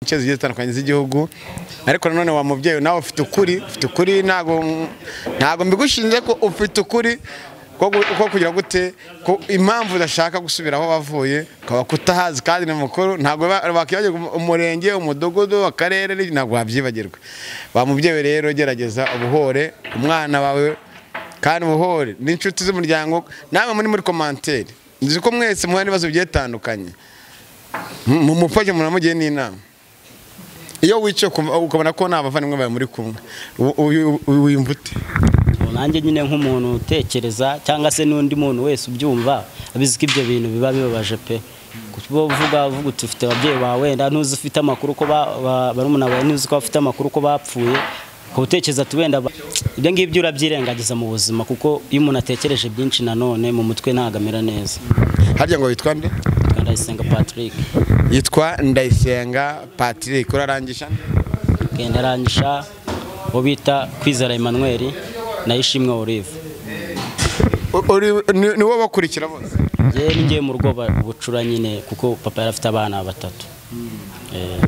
ince zigiye zitandukanye z'igihugu ariko nanone wa mubyeyi nawe ufite ukuri ufite ukuri ntabwo ntabwo mbigushinze ko ufite ukuri ko gu- ko kugira gute ko impamvu udashaka gusubira aho wavuye ukaba kutahazi kandi ni mukuru ntabwo ba- wakwibagirwa umu- umurenge umudugudu akarere ni- ntabwo wabyibagirwa wa mubyeyi rero gerageza ubuhore umwana wawe kandi ubuhore n'inshuti z'umuryango namwe muri muri komanteri nzi ko mwese muhura n'ibibazo bigiye bitandukanye mumufashe munamugiye n'inama iyo wicaye ukumva- ukabona ko nta bavandimwe bawe muri kumwe u- uyu- uyu wiyumva ute nanjye nyine nk'umuntu utekereza cyangwa se n'undi muntu wese ubyumva abizi ko ibyo bintu biba bibabaje pe kuba uvuga uvuga uti ufite ababyeyi bawe wenda ntuzi ufite amakuru ko ba- ba- barumuna bawe ntuzi ko bafite amakuru ko bapfuye ukaba utekereza ati wenda ba- ibyo ngibyo urabyirengagiza mu buzima kuko iyo umuntu atekereje byinshi nanone mu mutwe ntabwo amera neza harya ngo witwa nde ndayisenga patrick yitwa ndayisenga patrick urarangisha genda rangisha uwo bita kwizera emmanuel nayishimwe olive U- uri- ni- ni wowe bakurikira bose njyewe ni njyewe mu rugo ba- bucura nyine kuko papa yari afite abana batatu Eh,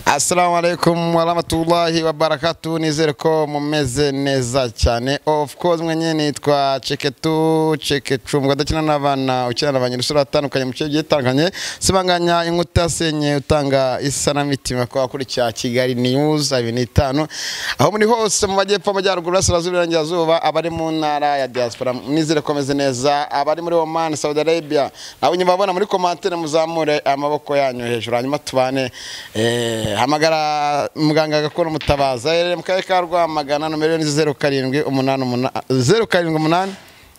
assalamu alaikum warahmatullahi wabarakatu nizere ko mumeze neza cyane of course mwenye nitwa ceketu cekecu mugabo udakina n'abana ukina na ba nyir'isura atandukanye mu kigo gihe itandukanye sibanganya inkuta yasenye utanga isanamitima ku bakurikira kigali news abiri n'itanu aho muri hose mu majyepfo amajyaruguru burasirazuba iburengerazuba abari mu ntara ya diaspora nizere ko meze neza abari muri oman saudi arabia nabo nyuma babona muri komantere muzamure amaboko yanyu hejuru hanyuma tubane Eh, hamagara muganga agakora umutabaza aherereye mu karere ka rwamagana nomero yo ni zeru karindwi umunani umunani zeru karindwi umunani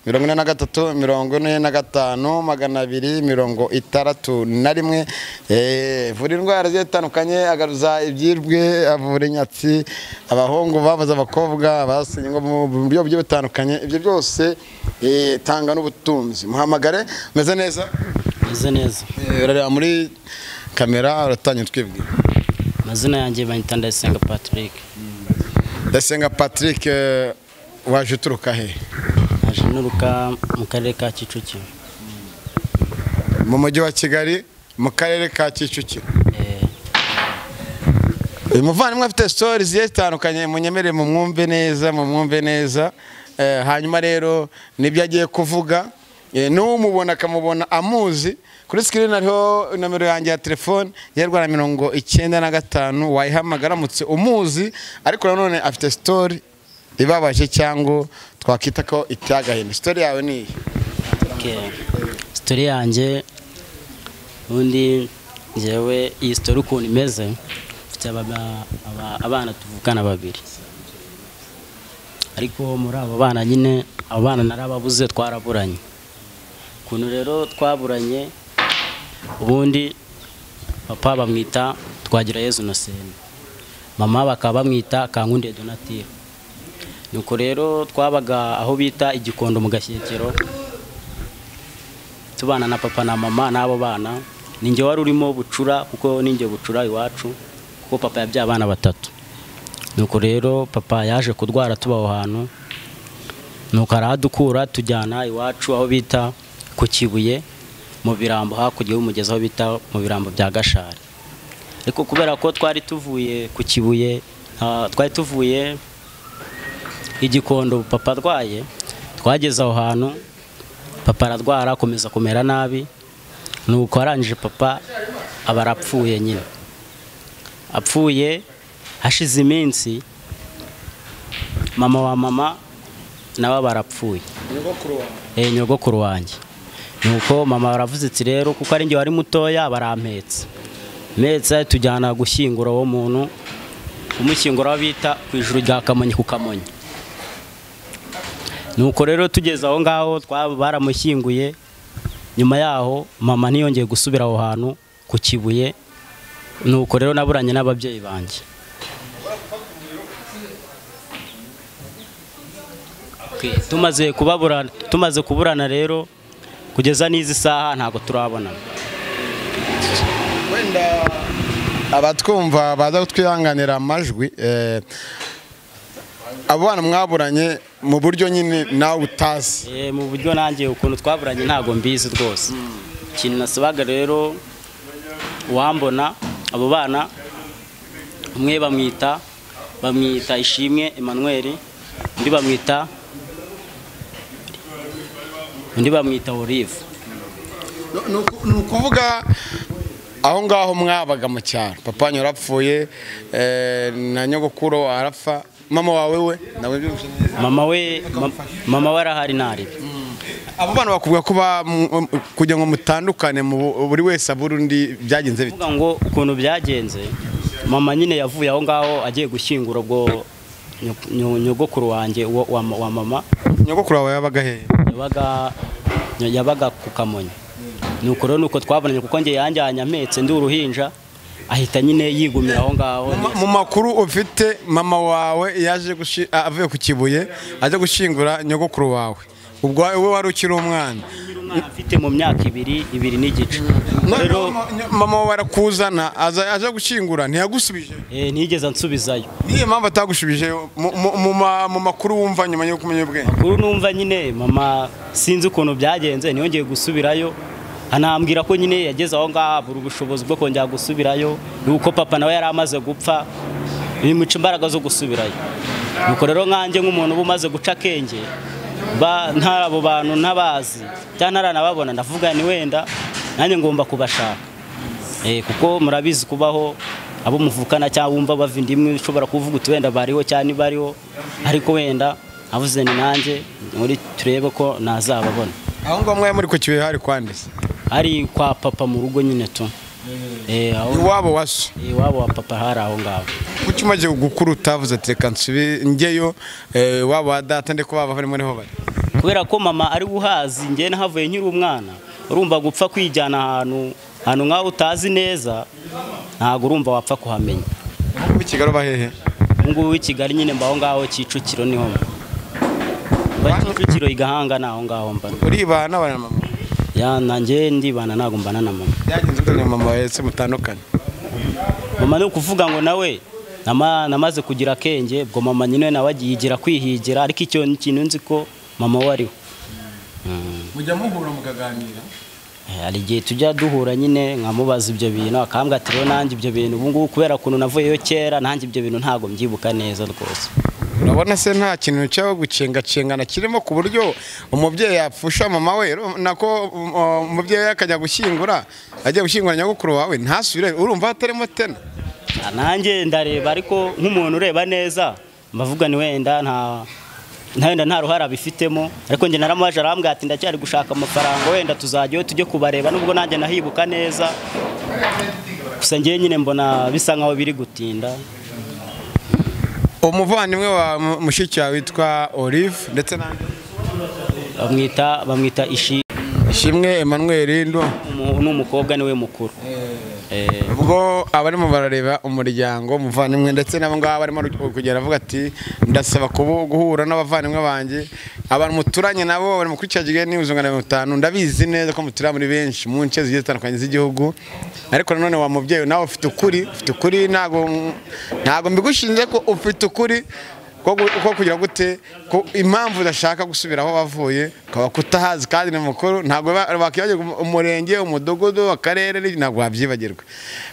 mirongo ine na gatatu mirongo ine na gatanu magana abiri mirongo itandatu na rimwe Eh, avura indwara zigiye zitandukanye agaruza ibyibwe avura inyatsi abahungu babuze abakobwa abasenye ngo mu buryo bugiye butandukanye ibyo byose eh, tanga n'ubutunzi muhamagare meze neza meze neza Eh, urareba muri kamera uratangira twibwira amazina yanjye banyita ndayisenga patrick ndasenga patrick eh, waje uturuka he naje nturuka mu karere ka kicukiro mu mujyi wa kigali mu karere ka kicukiro Eh, uyu muvandimwe afite sitori zigiye zitandukanye munyemere mu mwumve neza mu mwumve neza Eh, hanyuma rero nibyo agiye kuvuga Eh, n'umubona akamubona amuzi kuri sikirini hariho nomero yanjye ya telefone ya rwanda mirongo icyenda na gatanu wayihamagara aramutse umuzi ariko nanone afite sitori ibabaje cyangwa twakwita ko ityagahini sitori yawe ni iyi okay. sitori yanjye ubundi njyewe iyi sitori ukuntu imeze mfite aba- aba- abana tuvukana babiri ariko muri abo bana nyine abo bana narababuze twaraburanye ukuntu rero twaburanye ubundi papa bamwita twagira yezu noseni mama bakaba bamwita kankundiye donatire nuko rero twabaga aho bita igikondo mu gashyekero tubana na papa na mama n'abo bana ninjye wari urimo bucura kuko ninjye bucura iwacu kuko papa yabyaye abana batatu nuko rero papa yaje kurwara tuba aho hantu nuko arahadukura tujyana iwacu aho bita ku kibuye mu birambo hakurya y'umugezi aho bita mu birambo bya gashari ariko kubera ko twari tuvuye ku kibuye ah, twari tuvuye igikondo papa arwaye twageze aho hantu papa ararwara akomeza kumera nabi nuko arangije papa aba arapfuye nyine apfuye hashize iminsi mama wa mama nawe aba arapfuye Eh, nyogokuru wanjye nuko mama baravuze iti rero kuko ari njye wari mutoya barampetse mpetse tujyana gushyingura uwo muntu kumushyingura aho bita ku ijuru rya kamonyi ku kamonyi nuko rero tugeze aho ngaho twaba baramushyinguye nyuma yaho mama ntiyongeye gusubira aho hantu ku kibuye nuko rero naburanye n'ababyeyi banjye Okay, tumaze kubaburana tumaze kuburana rero kugeza n'izi saha ntabwo turabona wenda abatwumva baza kutwihanganira amajwi eh, abo bana mwaburanye mu buryo nyine nawe utazi Eh, mu buryo nanjye ukuntu twaburanye ntabwo mbizi rwose ikintu nasabaga rero uwambona abo bana umwe bamwita bamwita ishimwe Emmanuel undi bamwita undi bamwita Olive Ni uku- ni ukuvuga aho ngaho mwabaga mu cyaro papa wanyu yarapfuye eh, na nyogokuru arapfa mama wawe we nawe byoroshye neza. mama we ma- mama we arahari ntaribe abo bana bakubwira ko ba- mu- kugira ngo mutandukane mu bu- buri wese abura undi byagenze bite kuvuga ngo ukuntu byagenze mama nyine yavuye aho ngaho agiye gushyingura ubwo nyoko- nyo- nyogokuru wanjye wa wa- wa mama nyogokuru wawe yabaga hehe yabaga yabaga ku kamonyi ni uko rero ni uko twabonanye kuko njye yanjyanye ampetse ndi uruhinja ahita nyine yigumira aho ngaho Ma- mu makuru ufite mama wawe yaje gushi- a- avuye ku kibuye ajya gushyingura nyogokuru wawe ubwo wowe wari ukiri umwana Umwana afite mu myaka ibiri ibiri n'igice rero Noneho ma- nyo- mama wawe arakuzana aza aje gushyingura ntiyagusubije eh, ntigeze nsubizayo niyo mpamvu atagushubije mu- mu- mu ma- mu makuru wumva nyuma yo kumenya ubwenge kuri numva nyine mama sinzi ukuntu byagenze ntiyongeye gusubirayo anambwira ko nyine yageze aho ngaho abura ubushobozi bwo kongera gusubirayo ni uko papa nawe yari amaze gupfa bimuca imbaraga zo gusubirayo nuko rero nkanjye nk'umuntu uba umaze guca akenge ba- ntari abo bantu ntabazi cyangwa ntaranababona ndavuga ni wenda nanjye ngomba kubashaka Eh, kuko murabizi kubaho abo muvukana cyangwa wumva bava inda imwe ushobora kuvuga uti wenda bariho cyangwa ntibariho ariko wenda avuze ni nanjye muri turebe ko nazababona aho ngaho mwari muri ku kibuye hari kwanditse ari kwa papa mu rugo nyine tu Eh, aho- iwabo waso eh, iwabo wa papa hari aho ngaho kuki umaze gukura utavuze ati reka nsubi njyeyo eh, iwabo wa data ndiko baba bari muriho bari kubera ko mama ari uhazi njye nahavuye nkiri umwana urumva gupfa kwijyana ahantu ahantu nk'aho utazi neza ntabwo urumva wapfa kuhamenya ubu i kigali uba hehe ubu ngubu i kigali nyine mba aho ngaho kicukiro niho mba. mba kicukiro igahanga ni aho ngaho mba uribana n'abana mama ya nanjye ndibana ntabwo mbana na mama byagenze ute na mama wese mutandukanye mama ni ukuvuga ngo nawe nama- namaze kugira akenge ubwo mama nyine nawe agiyigira kwihigira ariko icyo ni ikintu nzi ko mama we ariwe mujya muhura mukaganira Eh, hari igihe tujya duhura nyine nkamubaza ibyo bintu akambwira ati rero nanjye ibyo bintu ubu ngubu kubera ukuntu navuyeyo kera nanjye ibyo bintu ntabwo mbyibuka neza rwose urabona se nta kintu cyo gucengacengana kirimo ku buryo umubyeyi yapfusha mama we ro- nako um, uh, umubyeyi we akajya gushyingura ajya gushyingura nyogokuru wawe ntasubire urumva hatarimo tena Ah, nanjye ndareba ariko nk'umuntu ureba neza mbavuga ni wenda nta nta wenda nta ruhara abifitemo ariko njye naramubaje arambwira ati ndacyari gushaka amafaranga wenda tuzajyayo tujye kubareba nubwo nanjye nahibuka neza gusa njyewe nyine mbona bisa nkaho biri gutinda umuvandimwe wa mu- mushiki wawe witwa olive ndetse n'andi bamwita bamwita ishi ishimwe emmanuel ndo umu- ni umukobwa niwe mukuru Eh, ubwo abarimo barareba umuryango umuvandimwe ndetse nabo ngabo barimo ru- kugenda avuga ati ndasaba kubu guhura n'abavandimwe banjye abantu muturanye nabo bari mu kuri cya kigali n'ibihuzo magana mirongo itanu ndabizi neza ko mutura muri benshi mu nce zigiye zitandukanye z'igihugu ariko nanone wa mubyeyi nawe ufite ukuri ufite ukuri ntabwo ntabwo mbigushinze ko ufite ukuri ko gu- ko kugira gute ko impamvu udashaka gusubira aho wavuye ukaba kutahazi kandi ni mukuru ntabwo ba- wakwibagirwa umu- umurenge umudugudu akarere n'ibindi, ntabwo wabyibagirwa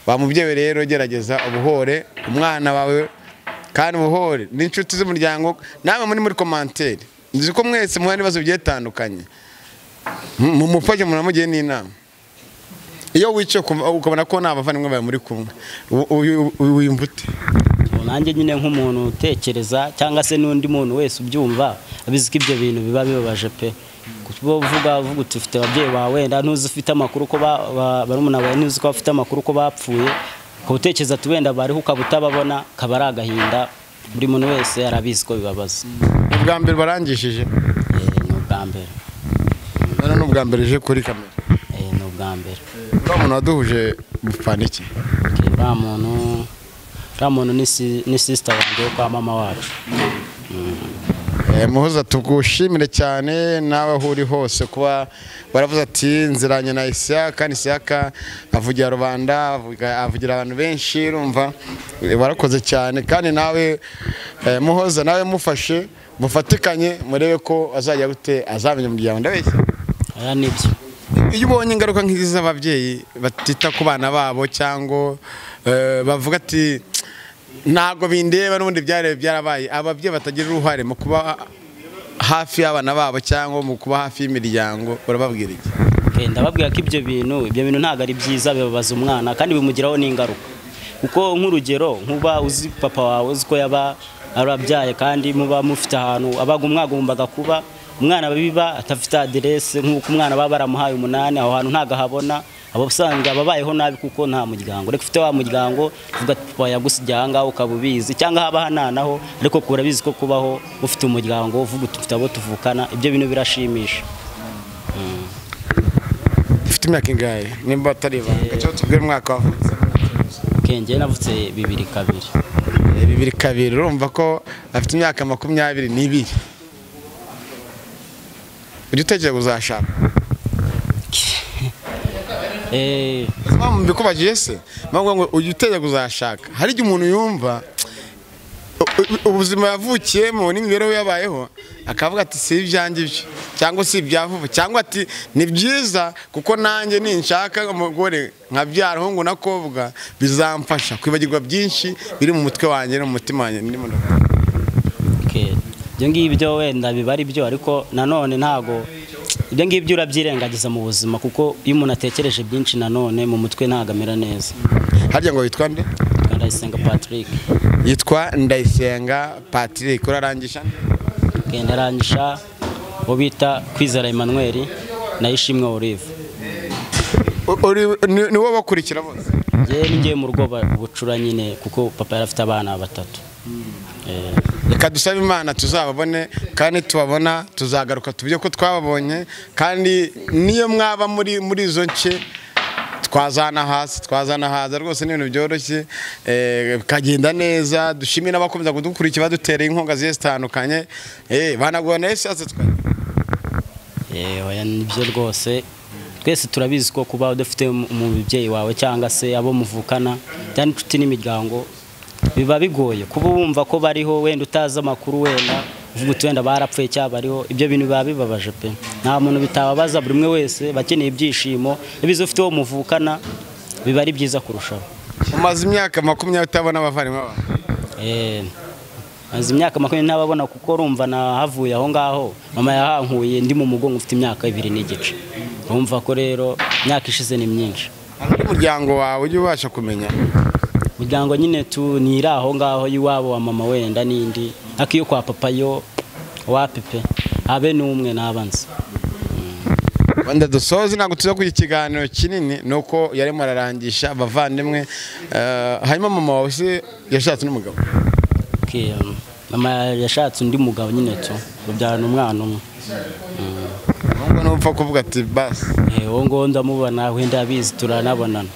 ba mubyeyi rero gerageza ubuhore umwana wawe kandi ubuhore n'inshuti z'umuryango namwe muri muri komanteri nzi ko mwese muhura n'ibibazo bigiye bitandukanye M- mumufashe munamugiye n'inama iyo wicaye ukumva- ukabona ko nta bavandimwe bawe muri kumwe u- u- u- wiyumva ute nanjye nyine nk'umuntu utekereza cyangwa se n'undi muntu wese ubyumva abizi ko ibyo bintu biba bibabaje pe kuba uvuga uvuga uti ufite ababyeyi bawe wenda ntuzi ufite amakuru ko ba- ba- barumuna bawe ntuzi ko bafite amakuru ko bapfuye ukaba utekereza ati wenda bariho ukaba utababona akaba ari agahinda buri muntu wese arabizi ko bibabaza Ni ubwa mbere barangishije Eh, ni ubwa mbere Noneho ni ubwa mbere uje kuri kamera Eh, ni ubwa mbere uriya muntu waduhuje mupfana iki Okay, uriya muntu uriya muntu ni si- ni sisita wanjye wo kwa mama wacu muhuza tugushimire cyane nawe aho uri hose kuba baravuze ati nziranye na isiyaka kandi isiyaka avugira rubanda avuga- avugira abantu benshi urumva Eh, warakoze cyane kandi nawe eh, muhoza nawe mufashe mufatikanye murebe ko azajya gute azamenya umuryango ndabeshya aya ni byo iyo ubonye ingaruka nk'izi z'ababyeyi batita ku bana babo cyangwa eh, bavuga ati ntabwo bindeba n'ubundi byari byarabaye ababyeyi batagira uruhare mu kuba hafi y'abana babo cyangwa mu kuba hafi y'imiryango urababwira iki Eh, ndababwira ko ibyo bintu ibyo bintu ntabwo ari byiza bibabaza umwana kandi bimugiraho n'ingaruka kuko nk'urugero nkuba uzi papa wawe uzi ko yaba arabyaye kandi muba mufite ahantu abaga umwagombaga kuba umwana biba atafite aderese nk'uko umwana baba baramuhaye umunani aho hantu ntabwo ahabona aba usanga ababayeho nabi kuko nta muryango reka ufite wa muryango uvuga ati papa yagusigiye aha ngaha ukaba ubizi cyangwa haba hananaho ariko kuba urabizi ko kubaho ufite umuryango uvuga uti ufite abo tuvukana ibyo bintu birashimisha ufite imyaka ingahe nimba atari ibanga cyangwa tubwire umwaka wavutse kenge navutse bibiri kabiri Eh, bibiri kabiri urumva ko afite imyaka makumyabiri n'ibiri ujya utekereza uzashaka Eh, mpamvu mbikubagiye se mpamvu ngo ujye utera kuzashaka hari igihe umuntu yumva u- u- ubuzima yavukiyemo n'imibereho yabayeho akavuga ati si ibyanjye ibyo cyangwa si ibya vuba cyangwa ati ni byiza kuko nanjye ninshaka umugore nkabyara ahungu n'akobwa bizamfasha kwibagirwa byinshi biri mu mutwe wanjye no mu mutima wanjye ndimo ndavuga. okay. ibyo ngibyo wenda biba ari byo ariko nanone ntago ibyo ngibyo urabyirengagiza mu buzima kuko iyo umuntu atekereje byinshi nanone mu mutwe ntago amera neza harya ngo yitwa nde ndayisenga patrick yitwa ndayisenga patrick urarangisha nde? kenda arangisha uwo bita kwizera emmanuel nayishimwe olive U- uri- ni- ni wowe bakurikira bose njyewe ninjyewe mu rugo ba- bucura nyine kuko papa yari afite abana batatu Eh, reka dusabe imana tuzababone kandi tubabona tuzagaruka tubye ko twababonye kandi niyo mwaba muri muri izo nce twazana hasi twazana haza rwose ni ibintu byoroshye eh, bikagenda neza dushimire n'abakomeza kudukurikira badutereye inkunga zigiye zitandukanye eh, banagura na esanse twe Yewe, oya, ni byo rwose twese turabizi ko kuba udafite mu- umubyeyi wawe cyangwa se abo muvukana cyangwa inshuti n'imiryango biba bigoye kuba wumva ko bariho wenda utazi amakuru wenda uvuga uti wenda barapfuye cyangwa bariho ibyo bintu biba bibabaje pe nta muntu bitababaza buri umwe wese bakeneye ibyishimo ibizo ufite uwo muvukana biba ari byiza kurushaho umaze imyaka makumyabiri utabona abavandimwe bawe Eh, maze imyaka makumyabiri ntababona kuko urumva nahavuye aho ngaho mama yahankuye ndi mu mugongo ufite imyaka ibiri n'igice urumva ko rero imyaka ishize ni myinshi Hano ari umuryango wawe ujye ubasha kumenya muryango nyine tu ntiri aho ngaho y'iwabo wa mama wenda n'indi ariko iyo kwa papa yo wa pepe habe n'umwe n'abanza Wenda dusoze ntabwo tuza kugira ikiganiro kinini ni uko yarimo ararangisha abavandimwe eh, hanyuma mama wawe se yashatse n'umugabo mama yashatse undi mugabo nyine tu babyarana umwana umwe Mm. ahubwo ntupfa kuvuga ati basi Eh, uwo nguwo ndamubona wenda abizi turanabonana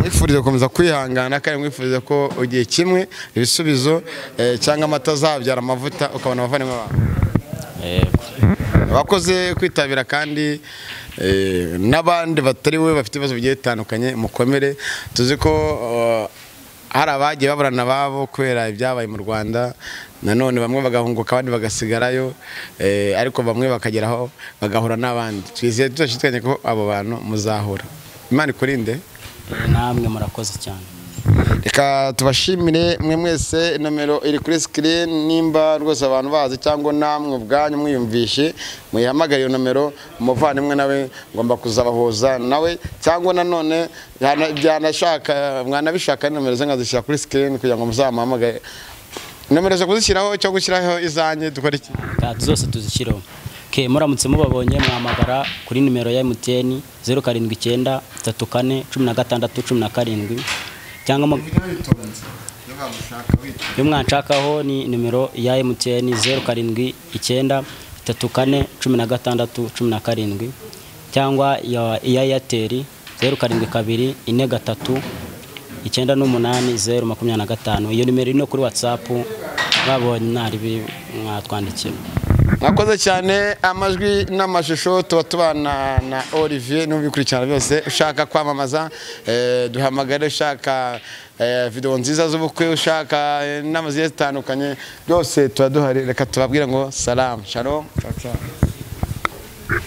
mwifurize gukomeza kwihangana kandi mwifurize ko igihe kimwe ibisubizo eh, cyangwa amata azabyara amavuta ukabona abavandimwe bawe yego abakoze kwitabira kandi eh, n'abandi batari we bafite ibibazo bigiye bitandukanye mukomere tuzi ko eh, hari abagiye baburana ababo kubera ibyabaye mu rwanda nanone bamwe bagahunguka abandi bagasigarayo eh, ariko bamwe bakageraho bagahura n'abandi twizeye tudashidikanya ko abo bantu muzahura imana ikurinde Eh, namwe murakoze cyane reka tubashimire mwe mwese nomero iri kuri sikirini nimba rwose abantu bazi cyangwa namwe ubwanyu mwiyumvishe muyihamagare iyo nomero umuvandimwe nawe ngomba kuzabahuza nawe cyangwa nanone yana- byanashaka mwanabishaka nomero ze nkazishyira kuri sikirini kugira ngo muzamuhamagare nomero zo kuzishyiraho cyo gushyiraho izanjye dukora iki kati zose tuzishyireho ke muramutse mubabonye mwahamagara kuri nimero ya emutiyeni zeru karindwi icyenda tatu kane cumi na gatandatu cumi na karindwi cyangwa mu- iyo mwanshakaho ni nimero ya emutiyeni zeru karindwi icyenda tatu kane cumi na gatandatu cumi na karindwi cyangwa ya iya eyateri zeru karindwi kabiri ine gatatu icyenda n'umunani zeru makumyabiri na gatanu iyo nimero iri no kuri watsapu babonye mwaribi mwatwandikiye mwakoze cyane amajwi n'amashusho tuba tubana na olivier n'ubikurikirana byose ushaka kwamamaza eh, duhamagare ushaka eh, video nziza z'ubukwe ushaka eh, inama zigiye zitandukanye byose tuba duhari reka tubabwire ngo salamu shalom ciao, ciao.